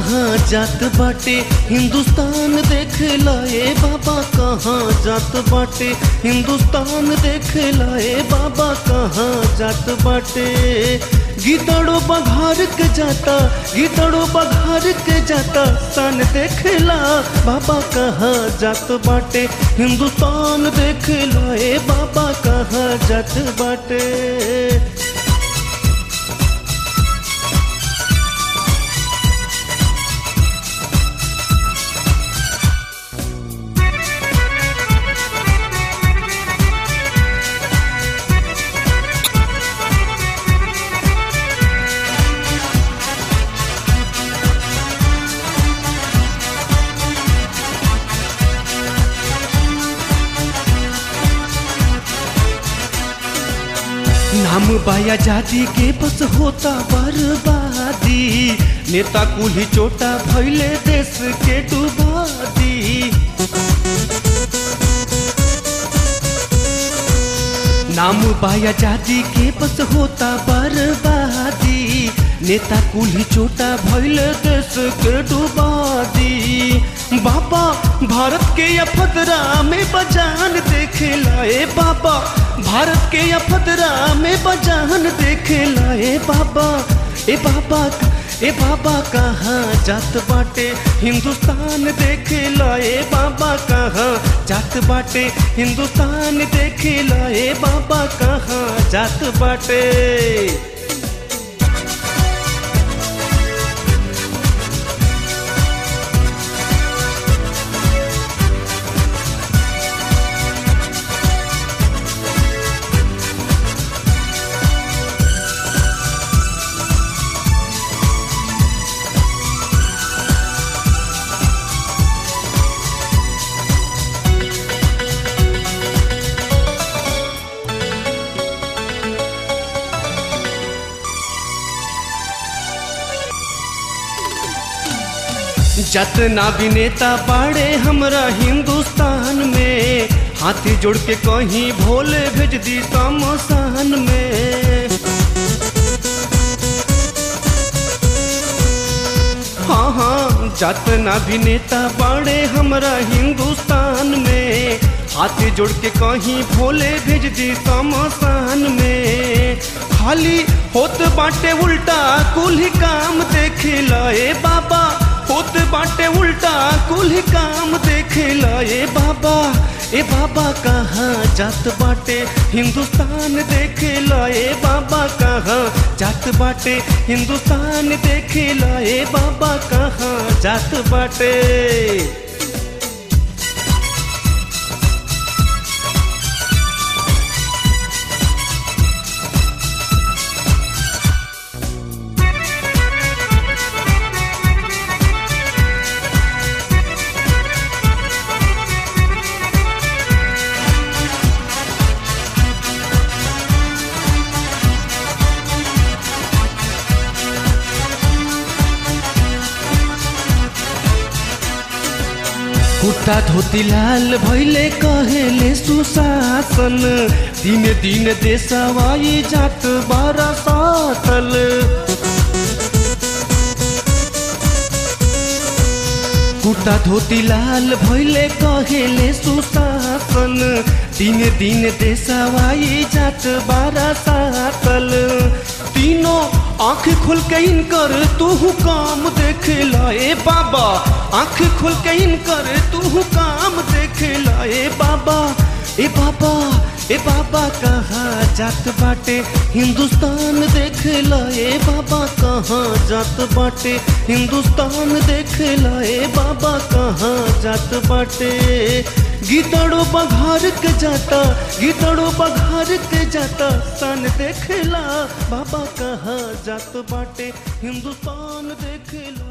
कहाँ जात बाटे हिंदुस्तान देख लाए बाबा कहाँ जात बाटे हिंदुस्तान देख लाए बाबा कहाँ जात बाटे गीतड़ो बघार के जाता गीतड़ो बघार के जाता सन देखला बाबा कहाँ जात बाटे हिंदुस्तान देख लाए बाबा कहाँ जात बाटे नाम बाया जाति के बस होता बर्बादी नेता कुल्ही चोटा भैले देश के डुबादी नाम बाया जाति के बस होता बर्बादी नेता कुल्ही चोटा भैले देश के डुबादी बाबा भारत के अफदरा में बजान देखे लाए बाबा भारत के अफदरा में बजान देखे लाए बाबा ए बाबा ए बाबा कहाँ जात बाटे हिंदुस्तान देखे लाए बाबा कहाँ जात बाटे हिंदुस्तान देखे लाए बाबा कहाँ जात बाटे जतना भी नेता बाड़े हमरा हिंदुस्तान में हाथी जोड़ के कहीं भोले भेज दी तमसान में हाँ हाँ जतना भी नेता बाड़े हमरा हिंदुस्तान में हाथी जोड़ के कहीं भोले भेज दी तमसान में खाली होत बाटे उल्टा कुल ही काम देखे लाए बाबा होत बाटे उल्टा कुल ही काम देखे लाए बाबा ए बाबा कहाँ जात बाटे हिंदुस्तान देखे लाए बाबा कहाँ जात बाटे हिंदुस्तान देखे लाए बाबा कहाँ जात बाटे कुर्ता धोती लाल भैले कहेले सुशासन दिन दिन देशवाई जात बारा सातल कुर्ता धोती लाल भैले कहेले सुशासन दिन दिन देशवाई जात बारा सातल तीनों आंख खुल के इनकर तू काम देख लाए बाबा आंख खुल के इनकर तू काम देख लाए बाबा ए बाबा ए बाबा कहाँ जात बाटे हिंदुस्तान देख लाए बाबा कहाँ जात बाटे हिंदुस्तान देख लाए बाबा कहाँ जात बाटे गीतड़ो बघार के जाता गीतड़ो बघार के जाता सन देखला बाबा कहाँ जात बाटे हिंदुस्तान देखला